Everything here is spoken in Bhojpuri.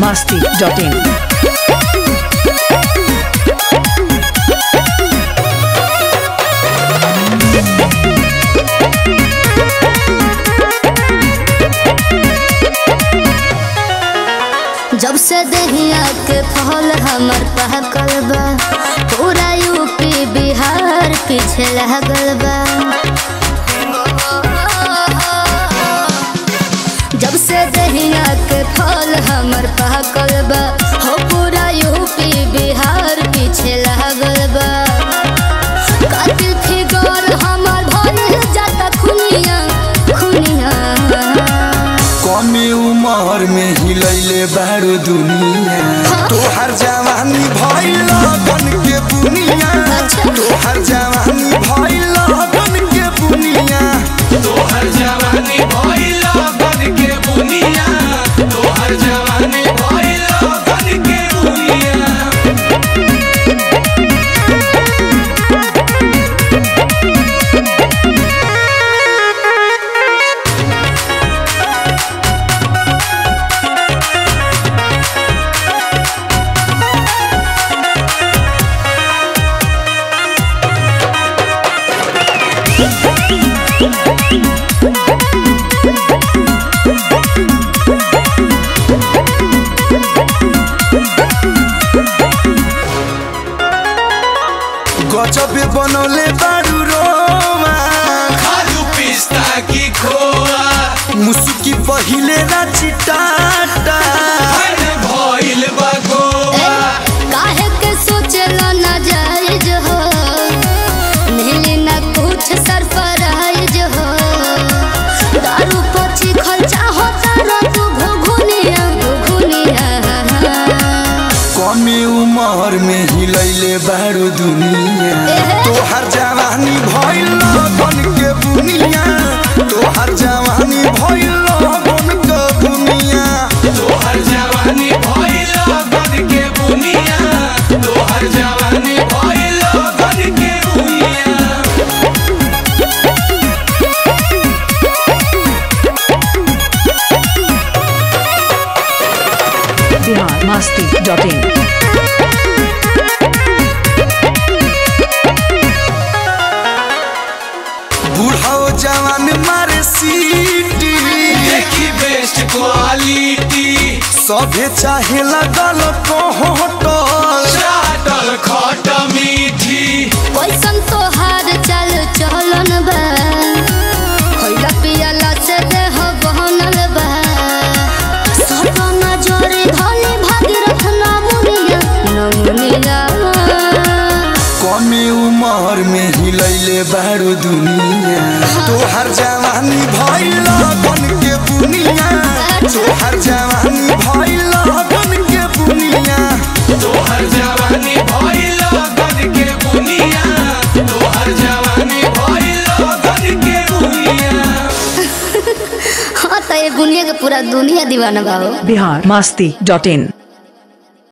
masti.in. जब से दहिया के फल हमर पहकल बा पूरा यूपी बिहार पीछे लागल बा जब से दहिया के फल हमर पहकल बा हो पूरा यूपी बिहार पीछे लागल बा कातिल फिगर हमर भइल जाता खुनिया खुनिया कमे उमर में हिलैले बारू दुनिया तोहर जवानी भइल बन के बुनिया तोहर जवानी भइल बन के बुनिया तोहर जवानी भइल बन के बुनिया तोहर जवानी भइल बन के बुनिया गजबे बनौले बारू रोमा खालू पिस्ता की खोआ मुसुकी पहिले ना चिटाटा फन भइल बा गोवा काहे के सोचला ना जायज हो मिली ना कुछ सरफराइज हो दारू पची खर्चा होता रो तू घुघुनिया घुघुनिया कमे उमर में हिलैले बारू दुनिया तोहर जवानी भइल बन के बुनिया तोहर जवानी भइल बन के बुनिया तोहर जवानी भइल बन के बुनिया तोहर जवानी भइल बन के बुनिया Bihar masti.in. बूढ़ो जवान मारे सीटी देखी बेस्ट क्वालिटी सभे चाहे लगल कोहटल चाटल खट मीठी कैसन तोहार चल चलन बा खइला पियला से देह बहनल बा सपना जोरे धले भागीरथ नमुनिया नमुनिया कमे उमर में हिलैले बारू दुनिया तोहर जवानी भइल बन के बुनिया तोहर जवानी भइल बन के बुनिया तोहर जवानी भइल बन के बुनिया तोहर जवानी भइल बन के बुनिया हाँ तो ये बुनिया के पूरा दुनिया दीवाना बा हो Bihar masti.in.